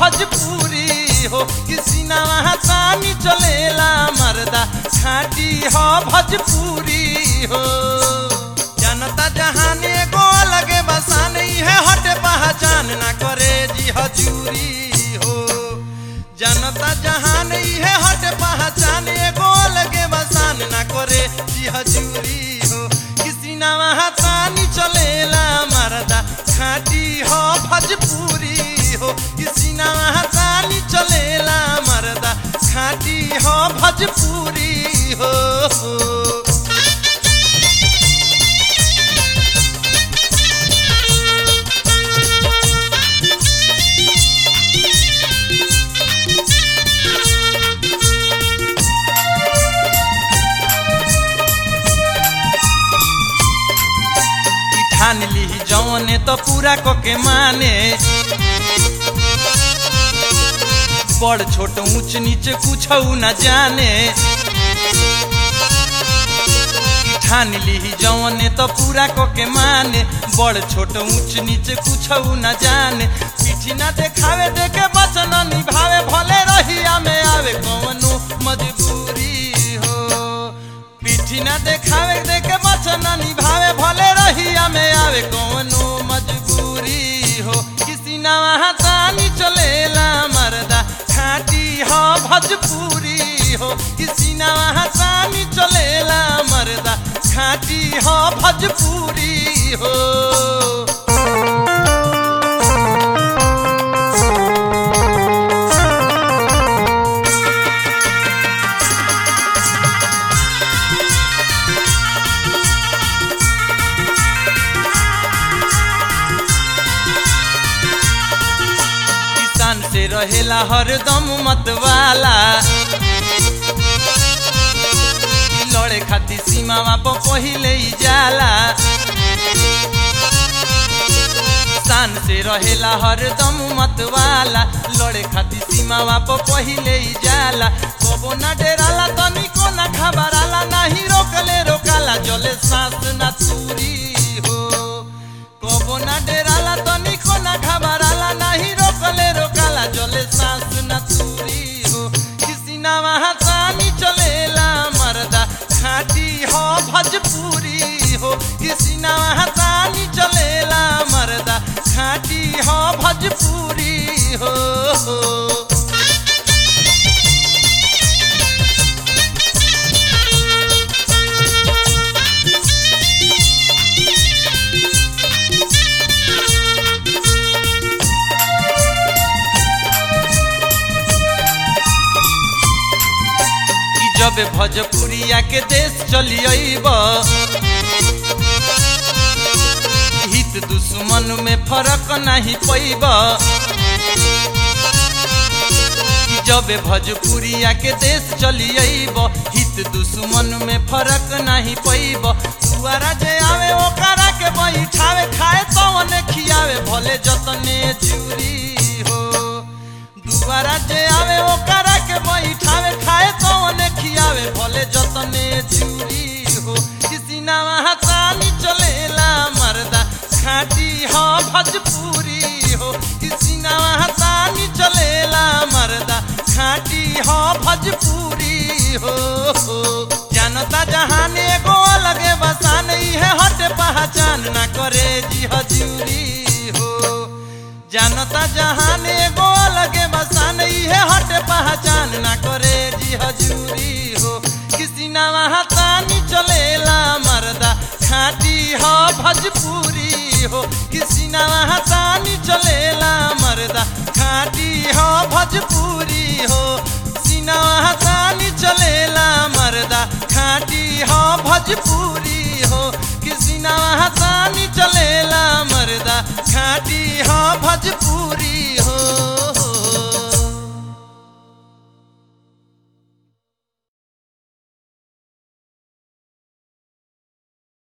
भोजपुरी हो किसी ना तानी चलेला मर्दा खाटी हो भोजपुरी हो जनता जहान एगो अलगे बसान है हटे पहचान ना करे जी हजूरी हो जनता जहान है हटे पहचान एगो अलगे बसान ना करे जी हजूरी हो किसी ना तानी चलेला मर्दा खाटी हो भोजपुरी हो किसी ना तानी चलेला मर्दा खाटी हो भोजपुरी हो ई ठान ली जौने तो पूरा कोके माने बड़ छोट ऊंच नीच कुछ न जाने ई ठान ली जौने तो पूरा कोके माने बड़ छोट ऊंच नीच कुछ न जाने पीठी ना देखावे देखे वचन निभावे भले रहिया में आवे कौनो मजबूरी हो पीठी ना देखावे देखे वचन निभावे भले रहिया में आवे कौनो मजबूरी हो किसी ना वहाँ तानी चलेला मर्दा खाटी हो भोजपुरी हो किसी ना वहाँ तानी चलेला मर्दा खाटी हो भोजपुरी हो किसान से रहेला हरदम मतवाला ई लड़े खातिर सीमा पर पहिले ही जाला किसान से रहेला हरदम मतवाला लड़े खातिर सीमा पर पहिले ही जाला कबो ना डेराला तनिको ना घबराला नाही रोकले रोकाला जले सांस ना चूरी हो कबो ना डेराला तनिको ना घबराला नाही रोकले रोकाला जले सांस ना चूरी हो किसी ना वहाँ तानी चलेला मर्दा खाटी हो भोजपुरी हो किसी ना वहाँ तानी चलेला मर्दा खाटी हो भोजपुरी हो कि जब भोजपुरिया के देश चली अइब हित दुश्मन में फर्क नहीं पैब कि जब भोजपुरिया के देश चली अइब हित दुश्मन में फर्क नहीं पैब दुआरा जे आवे ओकरा के बैठावे खाए तवन खियावे भले जतने चूरी हो दुआरा जे आवे ओकरा के बैठावे खाए तवन खियावे भले जतने चूरी हो किसी ना वहाँ तानी चलेला मर्दा खाटी हो भोजपुरी हो किसी ना वहाँ तानी चलेला मर्दा खाटी हो भोजपुरी हो जानता जहान एगो अलगे बसान है हट पहचान ना करे जी हजूरी हो जानता जहान एगो अलगे बसान है हट पहचान ना करे जी हजूरी हो किसी ना वहाँ तानी चलेला मर्दा खाटी हो भोजपुरी हो किसी ना वहाँ तानी चलेला मर्दा खाटी हो भोजपुरी हो सीना वहाँ तानी चलेला मर्दा खाटी हो भोजपुरी हो किसी ना वहाँ तानी चलेला मर्दा खाटी हो भोजपुरी